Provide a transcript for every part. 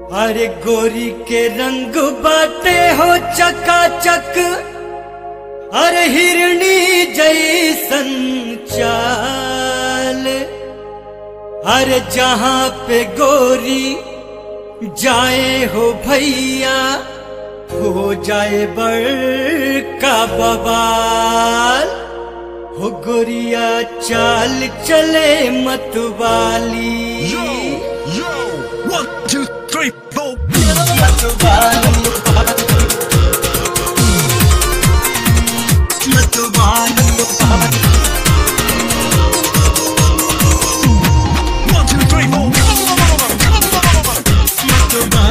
अरे गोरी के रंग बाटे हो चकाचक अरे हिरणी जैसन चाल अरे जहाँ पे गोरी जाए हो भैया हो जाए बड़का बबाल हो गोरिया चाल चले मतवाली Yo, one, two, three, four. One, two, three, four. Come on, come on, come on, come on, come on, come on.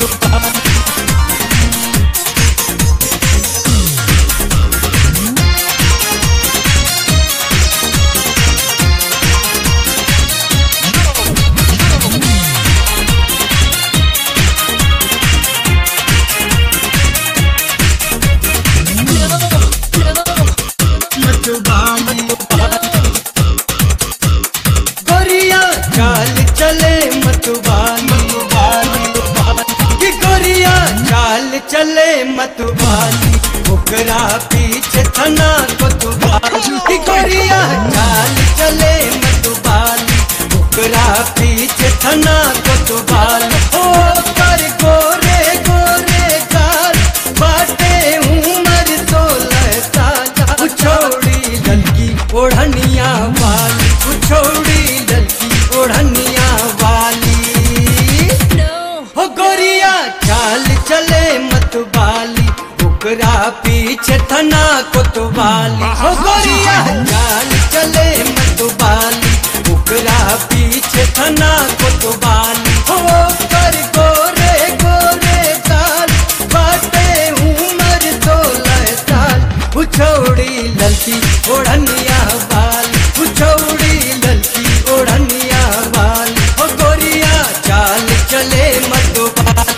गोरिया चाल चले मतवाली कि गोरिया चाल चले मतवाली ओकरा पीछे थना कोतवाली कि गोरिया चाल चले मतवाली ओकरा पीछे थना कोतवाली ओ कर गोरे गोरे काल बाटे उमर सोलह साल छोड़ी लड़की ओढ़निया वाली छोड़ी लड़की ओढ़निया वाली हो गोरिया चाल चले मतवाली ओकरा पीछे थना कोतवाली हो गोरिया चाल चले मतवाली ओकरा पीछे थना कोतवाली हो कर गोरे गोरे काल बाटे उमर सोलह साल उछौड़ी ललकी ओढ़निया वाली उछौड़ी ललकी ओढ़निया वाली हो गोरिया चाल चले मतवाली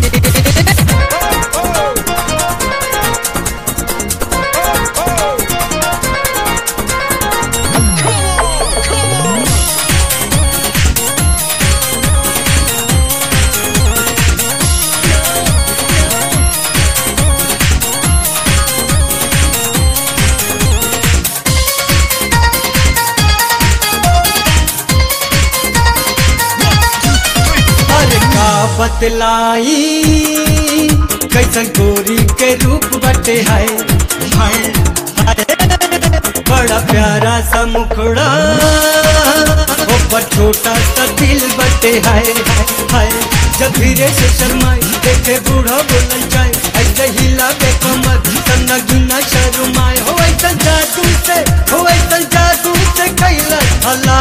अरे का बतलाई कैसन गोरी के रूप बटे है हाय, हाय। बड़ा प्यारा सा मुखड़ा ऊपर छोटा सा दिल बटे है हाय जब धीरे से शर्माए देखे बूढ़ा बोलल जाए ऐसे हिला बे कमर सन्ना गिना शर्माए हो ऐसा जादू से हो ऐसा जादू से कैला हला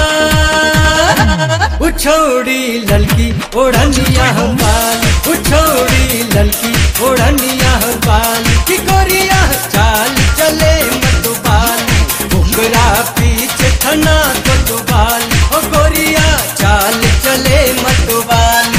उछौड़ी ललकी ओढ़निया बाल उछौड़ी ललकी ओढ़निया बाल की गोरिया चाल चले मतुबाल ओकरा पीछे थना कोतुबाल ओ गोरिया चाल चले मतुबाली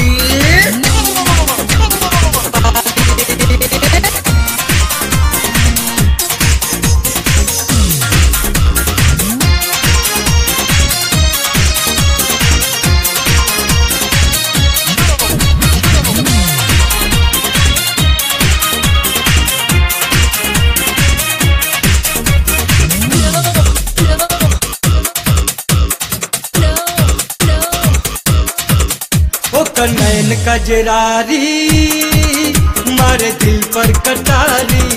ओकर नैन कजरारी मारे दिल पर कटारी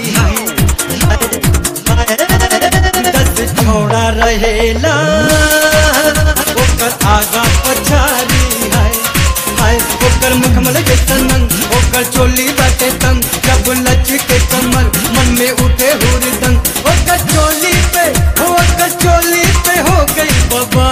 दस छोड़ा रहेला ओकर आगा पछारी है हाय ओकर मुखमल जैसन मन ओकर चोली बाटे तंग जब लच के कमर मन में उठे हुरदंग ओकर चोली पे हो ओकर चोली पे हो गई बाबा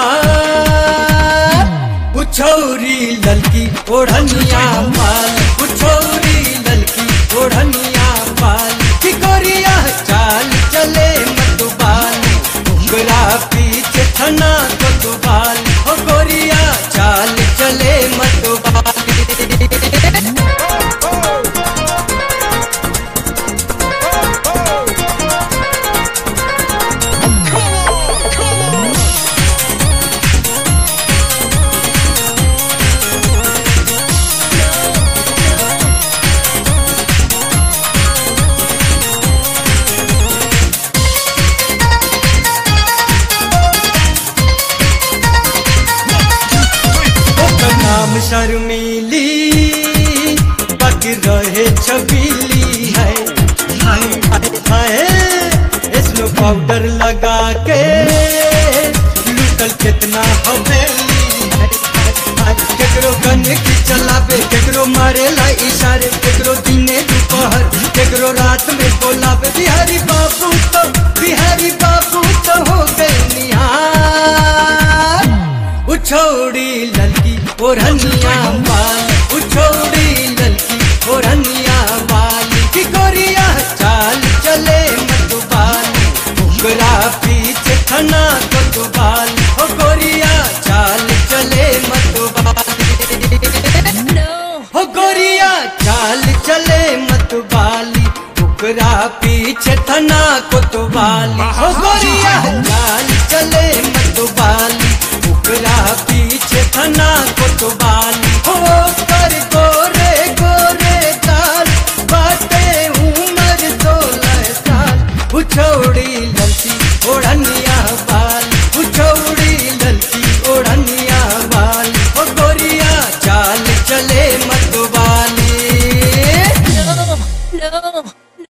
उछौरी ललकी ओढ़निया पाल उछौरी ललकी ओढ़निया पाल की गोरिया चाल चले मतुबाल उंगरा पीछे थना कोतुबाल ओ गोरिया चाल चले मतुबाल नाम शर्मीली बाकी रहे छबीली है हाय हाय हाय स्नो पाउडर लगा के लुटल कितना हवेली है हाय, केकरो गन की चलावे केकरो मारेला इशारे केकरो दिने दोपहर केकरो रात में बोलावे बिहारी बाबू तो बिहारी बाबू तो हो गए निहार उछौड़ी ललकी ओढ़निया वाली उछौड़ी ललकी ओढ़निया वाली की गोरिया चाल चले मतुबाली उगरा पीछे थना कोतुबाली ओ गोरिया चाल चले मतुबाली हो गोरिया चाल चले मतुबाली उगरा पीछे थना कोतुबाली हो